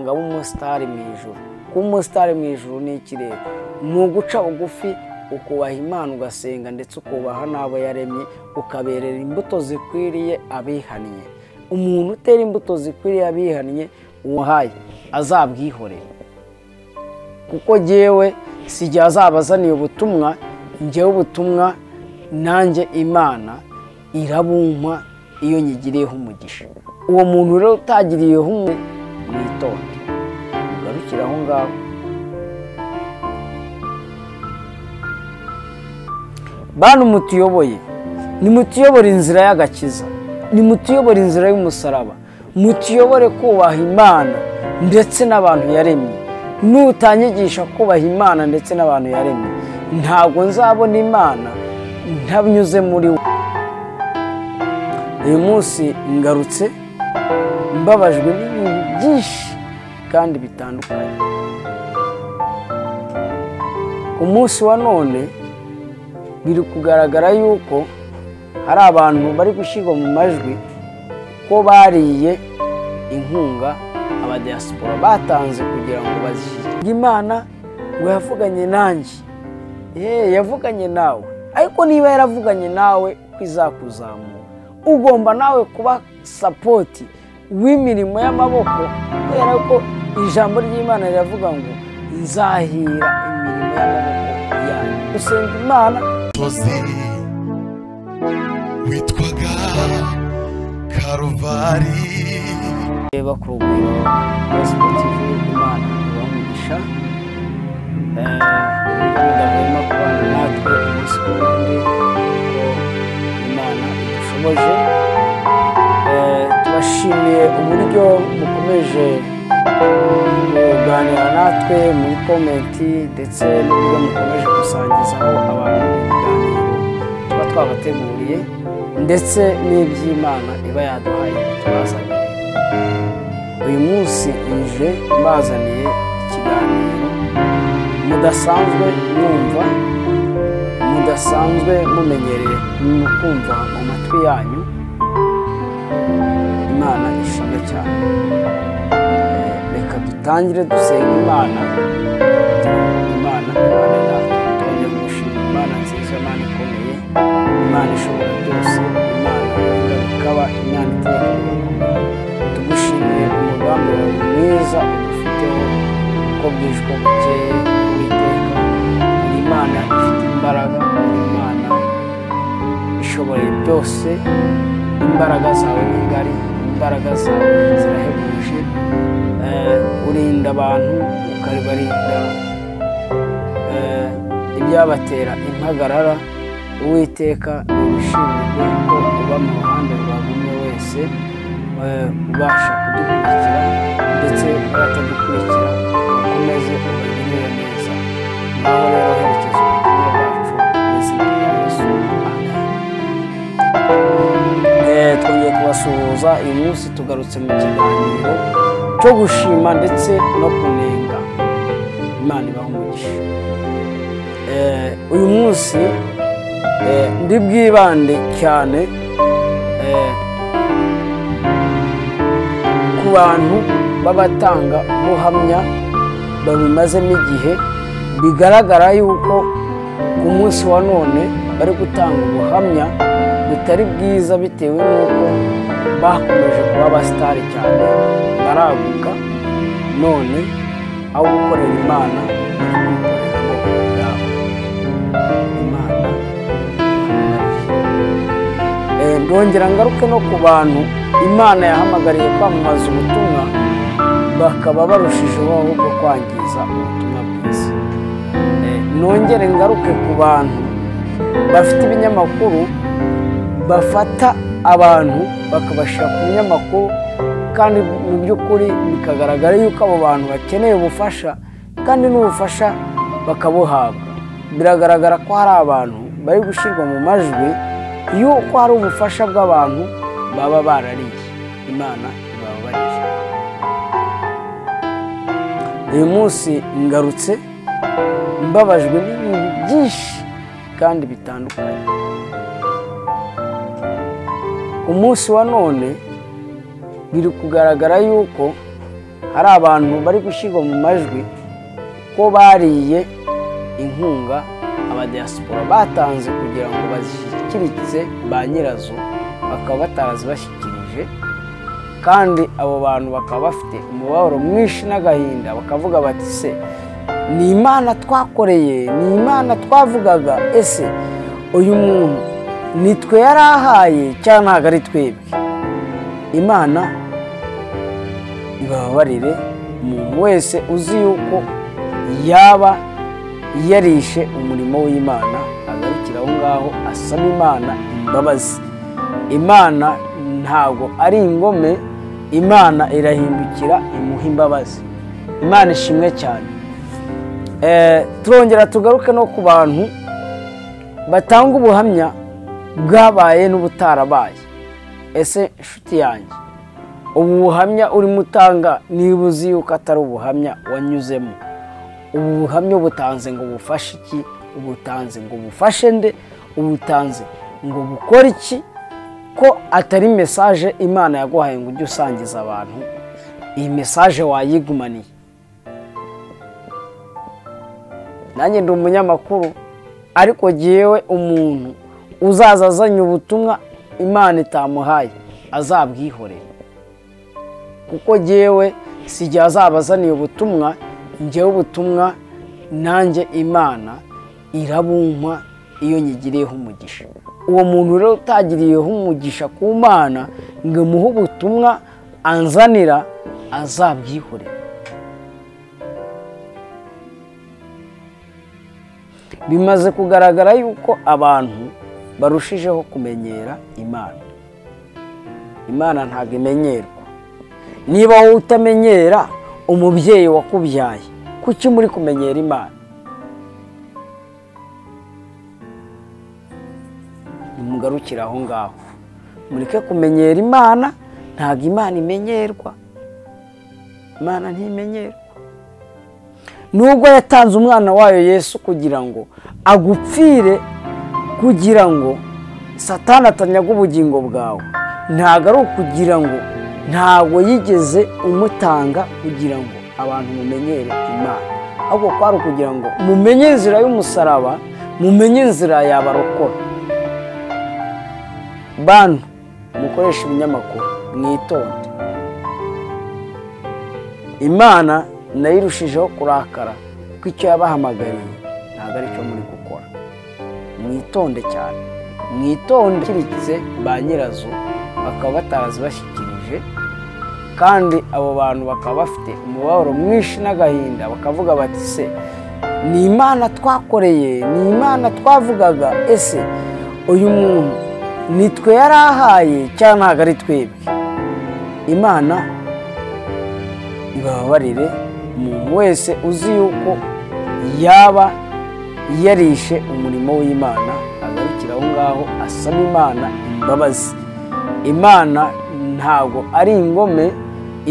ngo abe umusitari mu ijoro kuba umusitari mu ijoro ni ikirere ni uguca bugufi ukubaha imana ugasenga ndetse ukubaha n'abo yaremye ukaberera imbuto zikwiriye abihannye umuntu utera imbuto zikwiriye abihannye uwahaye azabwihorera kuko ngewe si igihe azabazaniye ubutumwa ngewe ubutumwa nanjye imana irabumpa iyo nyigiriyeho umugisha uwo muntu rero utagiriyeho umwe mwitonde ugarukire aho ngaho bana umutuyoboye nimutuyobore inzira y'agakiza nimutuyobore inzira y'umusaraba mutuyobore kubaha imana ndetse n'abantu yaremye nutanyigisha kubaha imana ndetse n'abantu yaremye ntabwo nzabona imana ntanyuze muri we uyu munsi ngarutse mbabajwe n'ibintu byinshi kandi bitandukanye umunsi wa none biri kugaragara yuko hari abantu bari gushyirwa mu majwi ko bariye inkunga abadiyasipora batanze kugira ngo bazishyire imana ngo yavuganye nanjye yeee yavuganye nawe ariko niba yaravuganye nawe ko izakuzamura ugomba nawe kuba sapoti w'imirimo y'amaboko kubera ko ijambo ry'imana riravuga ngo nzahira imirimo y'amaboko yanjye gusenga imana musozi witwaga karuvari reba ku rugwiro rwa siporutifu imana ibamugisha ndabona kubana natwe umunsi ku wundi ko imana idushoboje Eh, tubashimiye uburyo mukomeje kuganira natwe muri komenti ndetse n'uburyo mukomeje gusangizaho abantu ibiganiro tuba twabateguriye ndetse n'iby'imana iba yaduhaye tubazaniye uyu munsi nje mbazaniye ikiganiro mudasanzwe mwumva mudasanzwe mumenyereye kumva mu matwi yanyu imana ishimwe cyane Eh, reka dutangire dusenga imana kugira ngo imana imana natwe tubone gushima imana nziza imana ikomeye imana ishobora byose imana ikaba imana itera tugushimiye umugambi wawe mwiza udufiteho uko bwije uko bukeye uwiteka uri imana ifite imbaraga uri imana ishoboye byose imbaraga zawe ni ngari imbaraga zawe zirahebuje Eh, urinda abantu ukabarinda eh, ibyabatera impagarara uwiteka ni ubushinzwe ko uba mu ruhande rwa buri umwe wese eh, ubasha kudukurikira ndetse n'abatadukurikira ukomeze ubagirire neza nawe rero herekeza ubutumwa bwacu mu izina rya yesu amen Eh, twongeye kubasuhuza uyu munsi tugarutse mu kiganiro cyo gushima ndetse no kunenga imana ibaha umugisha Eh, uyu munsi eh, ndi bwibande cyane eh, ku bantu b'abatanga ubuhamya babimazemo igihe bigaragara yuko ku munsi wa none bari gutanga ubuhamya butari bwiza bitewe n'uko bakomeje kuba abasitari cyane baraguka none aho gukorera imana bari kuyikorera amaboko yabo imana ibabarire. Eh, ndongera ngaruke no ku bantu imana yahamagariye kwamamaza ubutumwa bakaba barushijeho ahubwo kwangiza ubutumwa bwiza Eh, nongere ngaruke ku bantu bafite ibinyamakuru bafata abantu bakabashyira ku binyamakuru kandi mu by'ukuri bikagaragara yuko abo bantu bakeneye ubufasha kandi n'ubufasha bakabuhabwa biragaragara ko hari abantu bari gushyirwa mu majwi yuko hari ubufasha bw'abantu baba barariye imana ibabarire uyu munsi ngarutse mbabajwe n'ibintu byinshi kandi bitandukanye umunsi wa none biri kugaragara yuko hari abantu bari gushyirwa mu majwi ko bariye inkunga abadiyasipora batanze kugira ngo bazishyikiritse ba nyirazo bakaba batarazibashyikirije kandi abo bantu bakaba bafite umubabaro mwinshi n'agahinda bakavuga bati se ni imana twakoreye ni imana twavugaga ese uyu muntu nitwe yari ahaye cyangwa ntabwo ari twebwe imana ibabarire umuntu wese uzi yuko yaba yarishe umurimo w'imana agarukira aho ngaho asaba imana imbabazi imana ntabwo ari ingome imana irahindukira imuha imbabazi imana ishimwe cyane turongera tugaruke no ku bantu batanga ubuhamya bwabaye n'ubutarabaye ese inshuti yanjye ubu buhamya urimo utanga niba uzi yuko atari ubuhamya wanyuzemo ubu buhamya ubutanze ngo bufashe iki ubutanze ngo bufashe nde ubutanze ngo bukore iki ko atari mesaje imana yaguhaye ngo ujye usangiza abantu iyi mesaje wayigumaniye nanjye ndi umunyamakuru ariko ngewe umuntu uzaza azanye ubutumwa imana itamuhaye azabwihorera kuko ngewe si igihe azabazaniye ubutumwa ngewe ubutumwa nanjye imana irabumpa iyo nyigiriyeho umugisha uwo muntu rero utagiriyeho umugisha ku mana ngo imuhe ubutumwa anzanira azabwihore bimaze kugaragara yuko abantu barushijeho kumenyera imana imana ntabwo imenyerwa niba wowe utamenyera umubyeyi wakubyaye kuki muri kumenyera imana nimugarukire aho ngaho mureke kumenyera imana ntabwo imana imenyerwa imana ntimenyerwa nubwo yatanze umwana wayo yesu kugira ngo agupfire kugira ngo satana atanyaga ubugingo bwawe ntabwo ari ukugira ngo ntabwo yigeze umutanga kugira ngo abantu mumenyere imana ahubwo kwari ukugira ngo mumenye inzira y'umusaraba mumenye inzira yabarokora bantu mukoresha ibinyamakuru mwitonde imana nayo irushijeho kurakara kuko icyo yabahamagariye ntabwo ari cyo muri gukora mwitonde cyane mwitonde kiritse ba nyirazo bakaba batarazibashyikirije kandi abo bantu bakaba bafite umubabaro mwinshi n'agahinda bakavuga bati se ni imana twakoreye ni imana twavugaga ese uyu muntu nitwe yari ahaye cyangwa ntabwo ari twebwe imana ibabarire umuntu wese uzi yuko yaba yarishe umurimo w'imana agarukira aho ngaho asaba imana imbabazi imana ntabwo ari ingome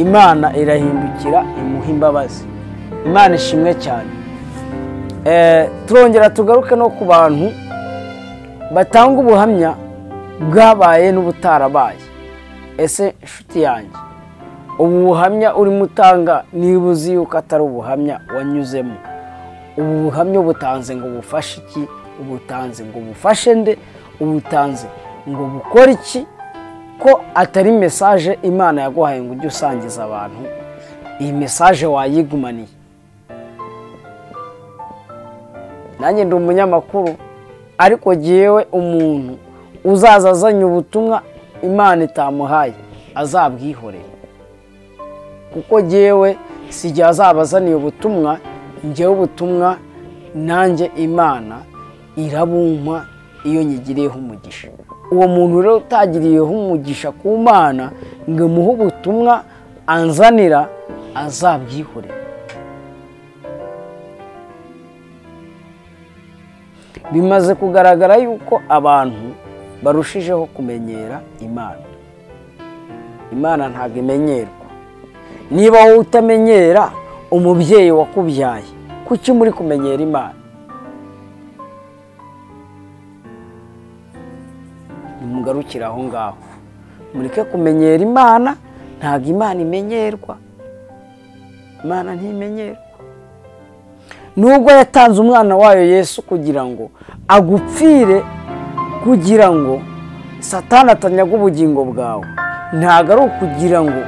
imana irahindukira imuha imbabazi imana ishimwe cyane turongera tugaruke no ku bantu batanga ubuhamya bwabaye n'ubutarabaye ese inshuti yanjye ubu buhamya urimo utanga niba uzi yuko atari ubuhamya wanyuzemo ubu buhamya ubutanze ngo bufashe iki ubutanze ngo bufashe nde ubutanze ngo bukore iki ko atari mesaje imana yaguhaye ngo ujye usangiza abantu iyi mesaje wayigumaniye nanjye ndi umunyamakuru ariko ngewe umuntu uzaza azanye ubutumwa imana itamuhaye azabwihorera kuko ngewe si igihe azaba azaniye ubutumwa ngewe ubutumwa nanjye imana irabumpa iyo nyigiriyeho umugisha uwo muntu rero utagiriyeho umugisha ku mana ngo imuhe ubutumwa anzanira azabwihore bimaze kugaragara yuko abantu barushijeho kumenyera imana imana ntabwo imenyerwa niba wowe utamenyera umubyeyi wakubyaye kuki muri kumenyera imana mugarukire aho ngaho mureke kumenyera imana ntabwo imana imenyerwa imana ntimenyera nubwo yatanze umwana wayo yesu kugira ngo agupfire kugira ngo satani atanyaga ubugingo bwawe ntabwo ari ukugira ngo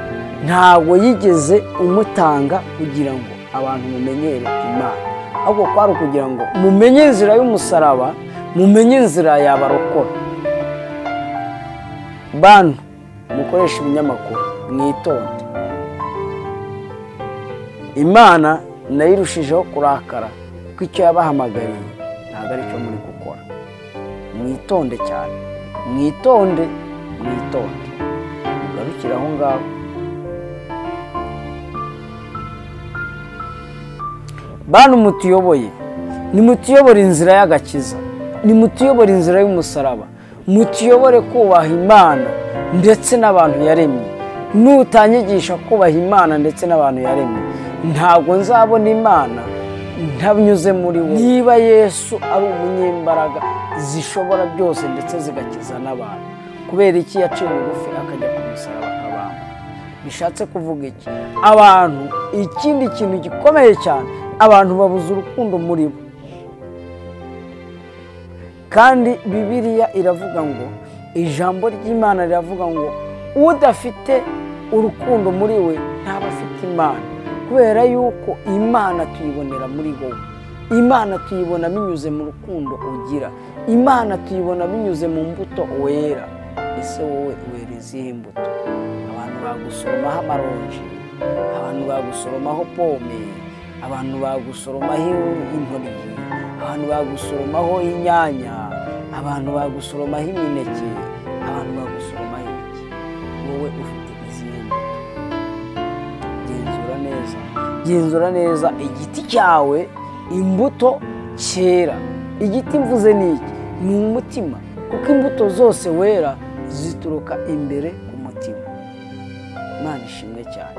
ntabwo yigeze umutanga kugira ngo abantu mumenyere imana ahubwo kwari ukugira ngo mumenye inzira y'umusaraba mumenye inzira yabarokora bantu mukoresha ibinyamakuru mwitonde imana nayo irushijeho kurakara kuko icyo yabahamagariye ntabwo ari cyo muri gukora mwitonde cyane mwitonde mwitonde ugarukire aho ngaho bantu mutuyoboye nimutuyobore inzira y'agakiza nimutuyobore inzira y'umusaraba mutuyobore kubaha imana ndetse n'abantu yaremye nutanyigisha kubaha imana ndetse n'abantu yaremye ntabwo nzabona imana ntanyuze muri we niba yesu ari umunyembaraga zishobora byose ndetse zigakiza n'abantu kubera iki yaciye bugufi akajya ku musaraba akabamba bishatse kuvuga iki abantu ikindi kintu gikomeye cyane abantu babuze urukundo muri bo kandi bibiriya iravuga ngo ijambo ry'imana riravuga ngo udafite urukundo muri we ntaba afite imana kubera yuko imana tuyibonera muri wowe imana tuyibona binyuze mu rukundo ugira imana tuyibona binyuze mu mbuto wera ese wowe wera izihe mbuto abantu bagusoromaho amaronji abantu bagusoromaho pome abantu bagusoromaho intoryi abantu bagusoromaho inyanya abantu bagusoromaho imineke abantu bagusoromaho ibiki wowe ufite izihe mbuto genzura neza genzura neza igiti cyawe imbuto cyera igiti mvuze ni iki ni umutima kuko imbuto zose wera zituruka imbere ku mutima imana ishimwe cyane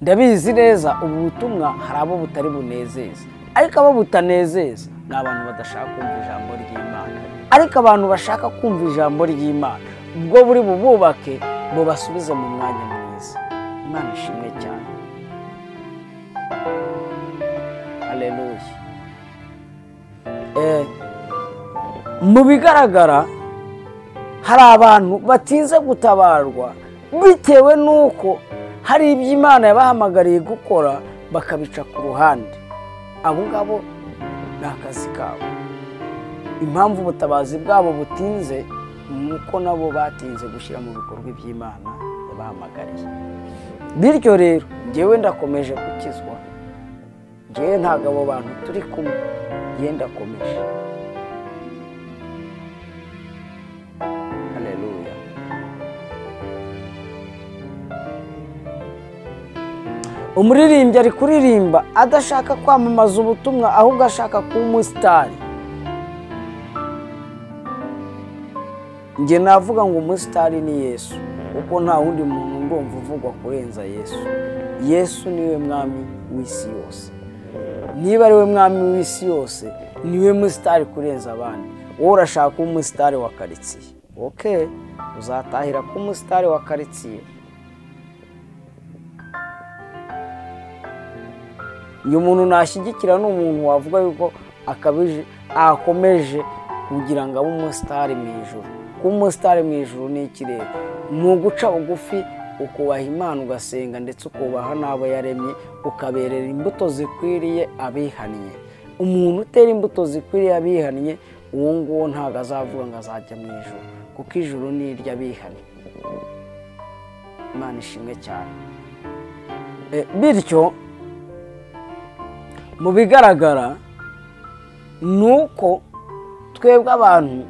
ndabizi neza ubu butumwa hari abo butari bunezeza ariko abo butanezeza ni abantu badashaka kumva ijambo ry'imana ariko abantu bashaka kumva ijambo ry'imana ubwo buri bububake bubasubize mu mwanya mwiza imana ishimwe cyane hareruye mu bigaragara hari abantu batinze gutabarwa bitewe n'uko hari ibyo imana yabahamagariye gukora bakabica ku ruhande abo ngabo ni akazi kabo impamvu ubutabazi bwabo butinze ni uko nabo batinze gushyira mu bikorwa iby'imana yabahamagariye bityo rero ngewe ndakomeje gukizwa ngewe ntabwo abo bantu turi kumwe yenda akomeje umuririmbyi ari kuririmba adashaka kwamamaza ubutumwa ahubwo ashaka kuba umusitari njye navuga ngo umusitari ni yesu kuko nta wundi muntu ndumva uvugwa kurenza yesu yesu niwe mwami w'isi yose niba ari we mwami w'isi yose niwe musitari kurenza abandi wowe urashaka kuba umusitari wa karitsiye oke uzatahira kuba umusitari wa karitsiye uyu muntu nashyigikira ni umuntu wavuga yuko akabije akomeje kugira ngo abe umusitari mu ijoro kuba umusitari mu ijoro ni ikirere ni uguca bugufi ukubaha imana ugasenga ndetse ukubaha n'abo yaremye ukaberera imbuto zikwiriye abihannye umuntu utera imbuto zikwiriye abihannye uwo nguwo ntabwo azavuga ngo azajya mu ijoro kuko ijoro ni iry'abihannye imana ishimwe cyane bityo mu bigaragara ni uko twebwe abantu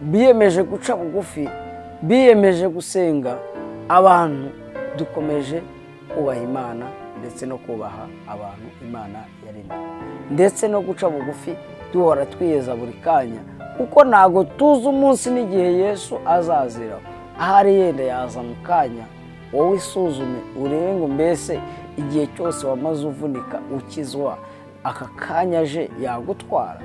biyemeje guca bugufi biyemeje gusenga abantu dukomeje kubaha imana ndetse no kubaha abantu imana yaremye ndetse no guca bugufi duhora twiyeza buri kanya kuko ntabwo tuzi umunsi n'igihe yesu azazira ahari yenda yaza mu kanya wowe isuzume urebe ngo mbese igihe cyose wamaze uvunika ukizwa aka kanya aje yagutwara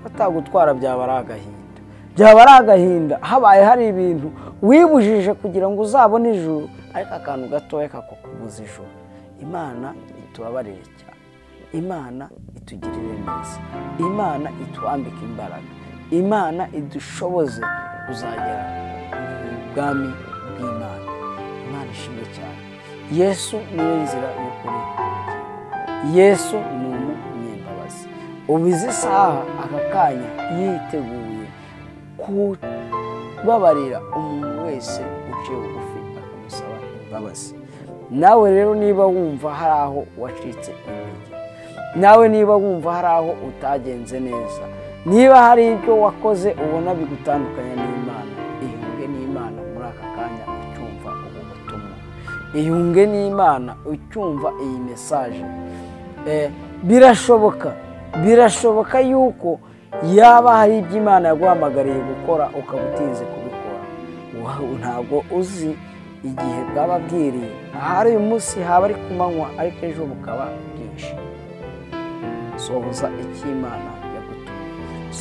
batagutwara byaba ari agahinda byaba ari agahinda habaye hari ibintu wibujije kugira ngo uzabone ijuru ariko akantu gatoya kakukubuza ijoro imana itubabarire cyane imana itugirire neza imana itwambike imbaraga imana idushoboze kuzagera mu bwami bw'imana imana ishimwe cyane yesu niyo nzira y'ukuri yesu ni umunyembabazi ubu izi saha aka kanya yiteguye kubabarira umuntu wese uciye bugufi akamusaba imbabazi nawe rero niba wumva hari aho wacitse intege nawe niba wumva hari aho utagenze neza niba hari ibyo wakoze ubona bigutandukanya n'imana ihunge n'imana muri aka kanya ucyumva ubu butumwa ihunge n'imana ucyumva iyi mesaje birashoboka birashoboka yuko yaba hari ibyo imana yaguhamagariye gukora ukaba utinze kubikora ntabwo uzi igihe bwababwiriye ahari uyu munsi haba ari ku manywa ariko ejo bukaba bwinshi sohoza icy'imana yagutumye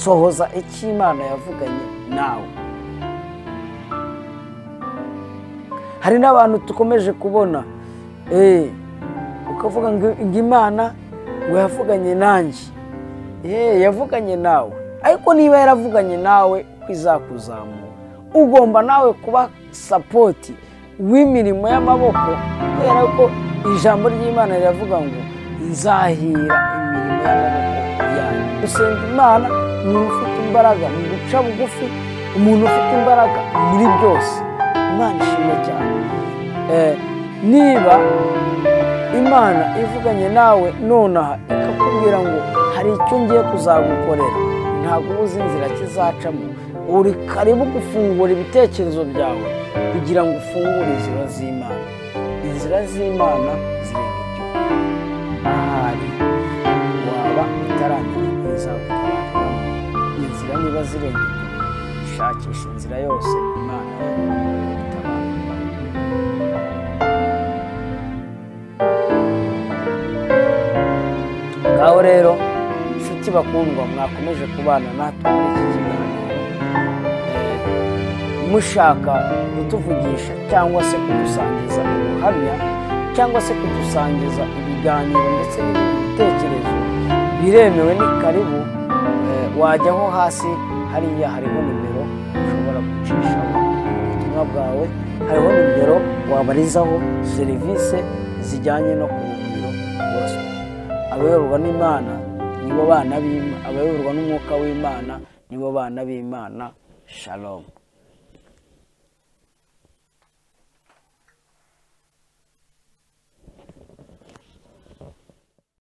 sohoza icy'imana yavuganye nawe hari n'abantu dukomeje kubona ukavuga ngo imana ngo yavuganye nanjye yavuganye nawe ariko niba yaravuganye nawe kwizakuzamura ugomba nawe kuba sapoti w'imirimo y'amaboko kubera ko ijambo ry'imana riravuga ngo nzahira imirimo y'amaboko yanyu gusenga imana ni umuntu ufite imbaraga mu guca bugufi umuntu ufite imbaraga muri byose imana ishimwe cyane niba imana ivuganye nawe nonaha ikakubwira ngo hari icyo ngiye kuzagukorera ntabwo uba uzi inzira kizacamo uri karibu gufungura ibitekerezo byawe kugira ngo ufungure inzira z'imana inzira z'imana zirenga igihugu ahari waba utaramenya neza gutabaramo inzira niba zirenga igihugu shakisha inzira yose imana itabaramo ngaho rero inshuti bakundwa mwakomeje kubana natwe muri iki kiganiro mushaka kutuvugisha cyangwa se kudusangiza ubuhamya cyangwa se kudusangiza ibiganiro ndetse n'ibitekerezo biremewe ni karibu wajyaho hasi hariya hariho nimero ushobora gucishaho ubutumwa bwawe hariho nimero wabarizaho serivisi zijyanye no ku muriro wose abayoborwa n'imana nibo bana b'imana abayoborwa n'umwuka w'imana nibo bana b'imana shalomu